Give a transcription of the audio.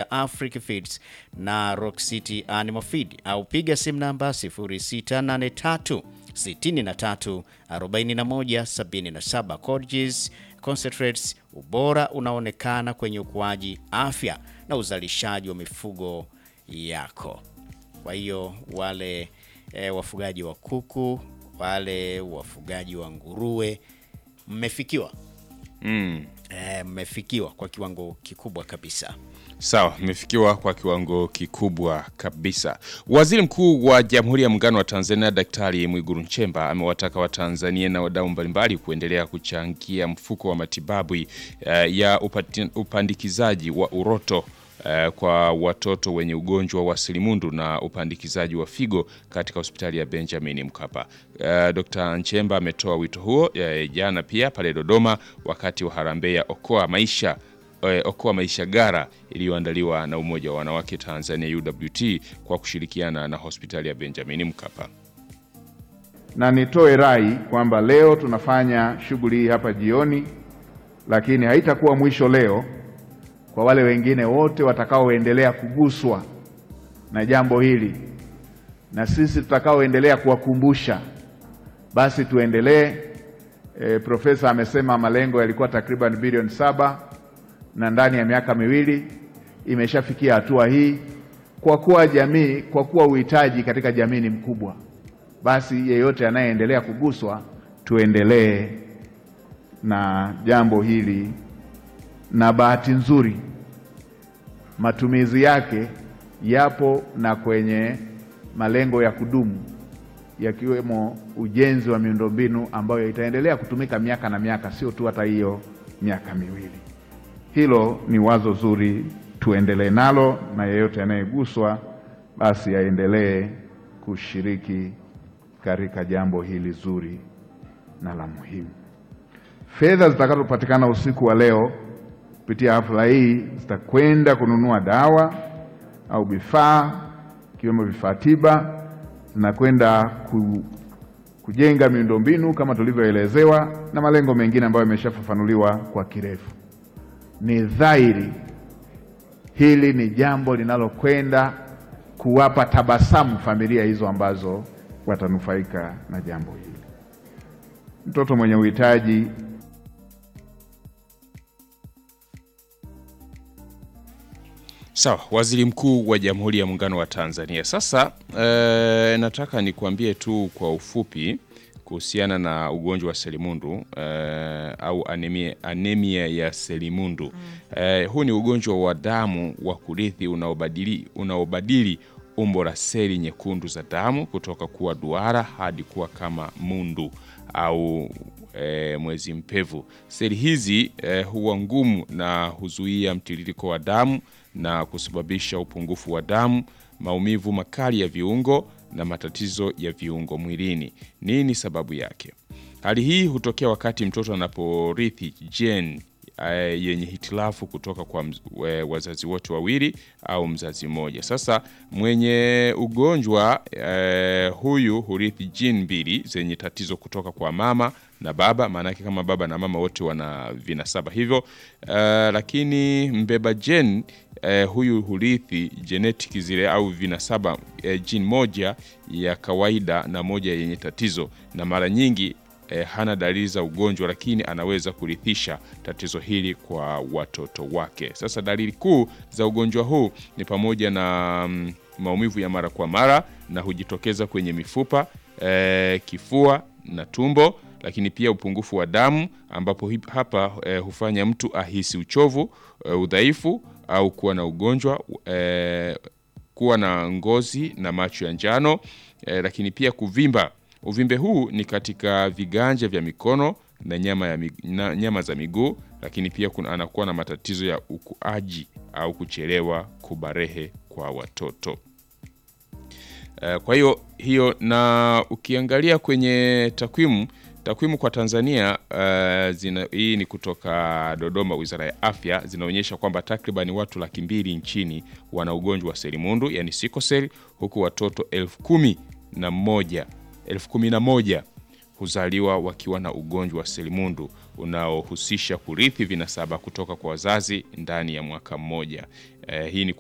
ya Africa Feeds na Rock City Animal Feed au piga simu namba 0683 63 41 77. Cottages Concentrates, ubora unaonekana kwenye ukuaji, afya na uzalishaji wa mifugo yako. Kwa hiyo wale e, wafugaji wa kuku, wale wafugaji wa nguruwe mmefikiwa Mm. e, mmefikiwa kwa kiwango kikubwa kabisa. Sawa, imefikiwa kwa kiwango kikubwa kabisa. Waziri Mkuu wa Jamhuri ya Muungano wa Tanzania Daktari Mwigulu Nchemba amewataka Watanzania na wadau mbalimbali kuendelea kuchangia mfuko wa matibabu eh, ya upati, upandikizaji wa uroto eh, kwa watoto wenye ugonjwa wa selimundu na upandikizaji wa figo katika hospitali ya Benjamin Mkapa. Eh, Dr. Nchemba ametoa wito huo eh, jana pia pale Dodoma wakati wa harambee ya Okoa Maisha eh, Okoa Maisha Gara iliyoandaliwa na Umoja wa Wanawake Tanzania UWT kwa kushirikiana na hospitali ya Benjamin Mkapa. na nitoe rai kwamba leo tunafanya shughuli hii hapa jioni, lakini haitakuwa mwisho leo kwa wale wengine wote watakaoendelea kuguswa na jambo hili, na sisi tutakaoendelea kuwakumbusha, basi tuendelee. E, profesa amesema malengo yalikuwa takriban bilioni saba na ndani ya miaka miwili imeshafikia hatua hii, kwa kuwa jamii, kwa kuwa uhitaji katika jamii ni mkubwa basi yeyote anayeendelea kuguswa tuendelee na jambo hili, na bahati nzuri matumizi yake yapo na kwenye malengo ya kudumu yakiwemo ujenzi wa miundombinu ambayo itaendelea kutumika miaka na miaka, sio tu hata hiyo miaka miwili. Hilo ni wazo zuri, tuendelee nalo, na yeyote anayeguswa basi aendelee kushiriki katika jambo hili zuri na la muhimu. Fedha zitakazopatikana usiku wa leo kupitia hafla hii zitakwenda kununua dawa au vifaa ikiwemo vifaa tiba, zinakwenda ku, kujenga miundombinu kama tulivyoelezewa na malengo mengine ambayo yameshafafanuliwa kwa kirefu. Ni dhahiri hili ni jambo linalokwenda kuwapa tabasamu familia hizo ambazo watanufaika na jambo hili. Mtoto mwenye uhitaji Sawa, Waziri Mkuu wa Jamhuri ya Muungano wa Tanzania. Sasa e, nataka nikuambie tu kwa ufupi kuhusiana na ugonjwa wa selimundu e, au anemia, anemia ya selimundu mm. E, huu ni ugonjwa wa damu wa kurithi unaobadili, unaobadili umbo la seli nyekundu za damu kutoka kuwa duara hadi kuwa kama mundu au e, mwezi mpevu. Seli hizi e, huwa ngumu na huzuia mtiririko wa damu na kusababisha upungufu wa damu, maumivu makali ya viungo na matatizo ya viungo mwilini. Nini sababu yake? Hali hii hutokea wakati mtoto anaporithi gene eh, yenye hitilafu kutoka kwa mz, we, wazazi wote wawili au mzazi mmoja. Sasa mwenye ugonjwa eh, huyu hurithi gene mbili zenye tatizo kutoka kwa mama na baba, maanake kama baba na mama wote wana vinasaba hivyo. Uh, lakini mbeba gene uh, huyu hurithi genetic zile au vinasaba uh, gene moja ya kawaida na moja yenye tatizo, na mara nyingi uh, hana dalili za ugonjwa, lakini anaweza kurithisha tatizo hili kwa watoto wake. Sasa dalili kuu za ugonjwa huu ni pamoja na um, maumivu ya mara kwa mara na hujitokeza kwenye mifupa uh, kifua na tumbo lakini pia upungufu wa damu ambapo hapa eh, hufanya mtu ahisi uchovu eh, udhaifu au kuwa na ugonjwa eh, kuwa na ngozi na macho ya njano eh, lakini pia kuvimba. Uvimbe huu ni katika viganja vya mikono na nyama, ya, na nyama za miguu, lakini pia kuna, anakuwa na matatizo ya ukuaji au kuchelewa kubarehe kwa watoto. Kwa hiyo hiyo, na ukiangalia kwenye takwimu takwimu kwa Tanzania uh, zina, hii ni kutoka Dodoma, Wizara ya Afya, zinaonyesha kwamba takriban watu laki mbili nchini wana ugonjwa wa selimundu yani sikoseli, huku watoto elfu kumi na moja elfu kumi na moja huzaliwa wakiwa na ugonjwa wa selimundu unaohusisha kurithi vinasaba kutoka kwa wazazi ndani ya mwaka mmoja. Uh, hii ni